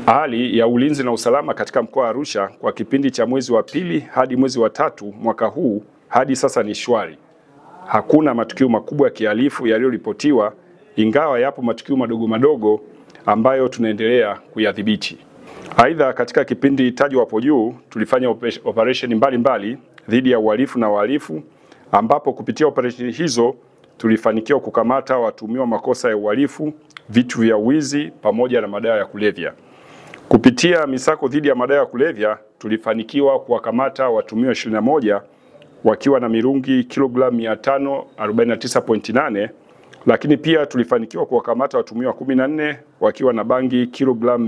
Hali ya ulinzi na usalama katika mkoa wa Arusha kwa kipindi cha mwezi wa pili hadi mwezi wa tatu mwaka huu hadi sasa ni shwari. Hakuna matukio makubwa ya kihalifu yaliyoripotiwa, ingawa yapo matukio madogo madogo ambayo tunaendelea kuyadhibiti. Aidha, katika kipindi tajwa hapo juu tulifanya operesheni mbalimbali dhidi ya uhalifu na wahalifu, ambapo kupitia operesheni hizo tulifanikiwa kukamata watuhumiwa makosa ya uhalifu, vitu vya wizi pamoja na madawa ya kulevya. Kupitia misako dhidi ya madawa ya kulevya tulifanikiwa kuwakamata watuhumiwa 21 wakiwa na mirungi kilogramu 549.8, lakini pia tulifanikiwa kuwakamata watuhumiwa 14 wakiwa na bangi kilogramu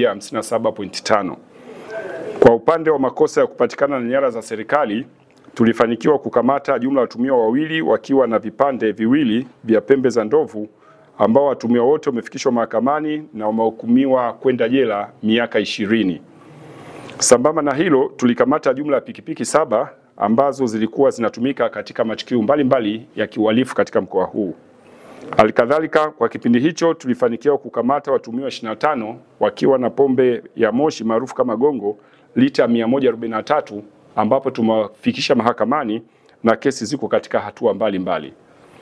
157.5. Kwa upande wa makosa ya kupatikana na nyara za serikali tulifanikiwa kukamata jumla ya watuhumiwa wawili wakiwa na vipande viwili vya pembe za ndovu ambao watuhumiwa wote wamefikishwa mahakamani na wamehukumiwa kwenda jela miaka ishirini. Sambamba na hilo, tulikamata jumla ya pikipiki saba ambazo zilikuwa zinatumika katika matukio mbalimbali ya kiuhalifu katika mkoa huu. Halikadhalika, kwa kipindi hicho tulifanikiwa kukamata watuhumiwa 25 wakiwa na pombe ya moshi maarufu kama gongo lita 143 ambapo tumewafikisha mahakamani na kesi ziko katika hatua mbalimbali.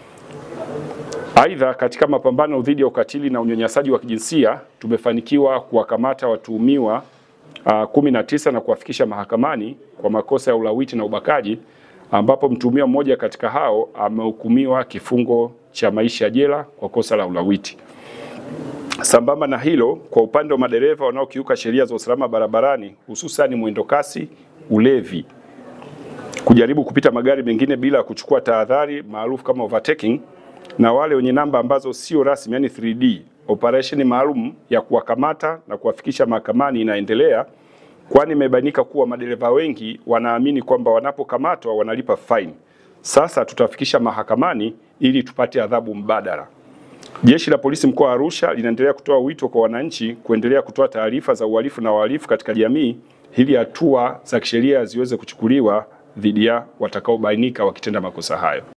Aidha, katika mapambano dhidi ya ukatili na unyanyasaji wa kijinsia tumefanikiwa kuwakamata watuhumiwa uh, kumi na tisa na kuwafikisha mahakamani kwa makosa ya ulawiti na ubakaji ambapo mtuhumiwa mmoja katika hao amehukumiwa kifungo cha maisha jela kwa kosa la ulawiti. Sambamba na hilo, kwa upande wa madereva wanaokiuka sheria za usalama barabarani hususan mwendo kasi, ulevi, kujaribu kupita magari mengine bila kuchukua tahadhari maarufu kama overtaking na wale wenye namba ambazo sio rasmi yani 3D, operesheni maalum ya kuwakamata na kuwafikisha mahakamani inaendelea, kwani imebainika kuwa madereva wengi wanaamini kwamba wanapokamatwa wanalipa fine. Sasa tutafikisha mahakamani ili tupate adhabu mbadala. Jeshi la Polisi mkoa wa Arusha linaendelea kutoa wito kwa wananchi kuendelea kutoa taarifa za uhalifu na wahalifu katika jamii ili hatua za kisheria ziweze kuchukuliwa dhidi ya watakaobainika wakitenda makosa hayo.